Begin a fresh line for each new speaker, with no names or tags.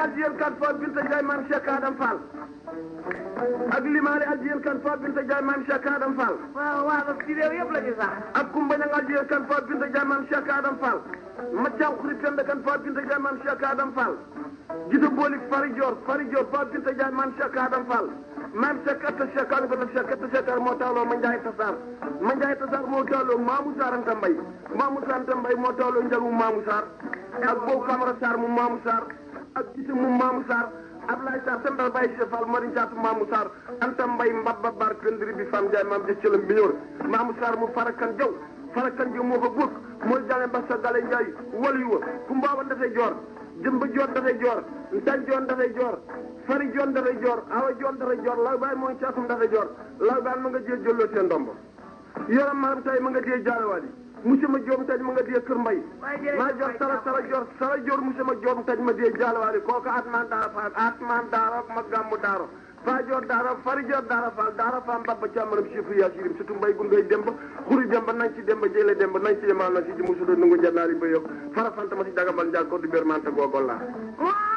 addiyen kan fo binta Ndiaye maam Cheikh Adam Fall ak limaale addiyen kan fo binta Ndiaye maam Cheikh Adam Fall
waaw waaw ci réew yëpp la ñu sax.
ak kumba ñang addiyen kan fo binta Ndiaye maam Cheikh Adam Fall maccaw xuri penda kan fo binta Ndiaye maam Cheikh Adam Fall gita boolik fari Dior fari Dior fo binta Ndiaye maam Cheikh Adam Fall maam Cheikh atta Cheikh Adam ko Cheikh atta Cheikh moo tawloo ma Ndiaye Tassar ma Ndiaye Tassar moo tawloo Mamou Sarr Anta Mbaye Mamou Sarr Anta Mbaye moo tawloo njagu Mamou Sarr ak boobu Camara Sarr mu Mamou Sarr ak gita mu Mamou Sarr Ablaye Sarr sembal Baye Cheikh Fall Mari Jaatu Mamou Sarr Anta Mbaye mbabba bar këndiri bi fam Ndiaye maam jëccalam bi ñëw Mamou Sarr mu farakan jaw farakan jaw moo ko góog mooy jale Mbassa Gale Ndiaye walu wa ku mbaaban dafay joor jëmba joon dafay joor ntan joon dafay joor fari joon dafay joor awa joon dafay joor law baay mooy caatum dafay joor law baay ma nga jee jëlloo seen ndombo yoram maram tay ma nga dee jaalewaali monsieur ma joom taj ma nga dee kër mbay maa joor sara sara joor sara joor monsieur ma joom taj ma dee jaalewaali kooku atman daara faal atman daara ma gàmmu daaro faa joor daara fari joor daara faal daara faam babba càmmaram chiffre yaa sirim surtout mbay gun ngay demba xuri demba nañ ci demba jële demba nañ ci yemal na si ji musudo nungu jannaari ba yokk fara fanta ma si dagambal njaag ko du bér manta googol laa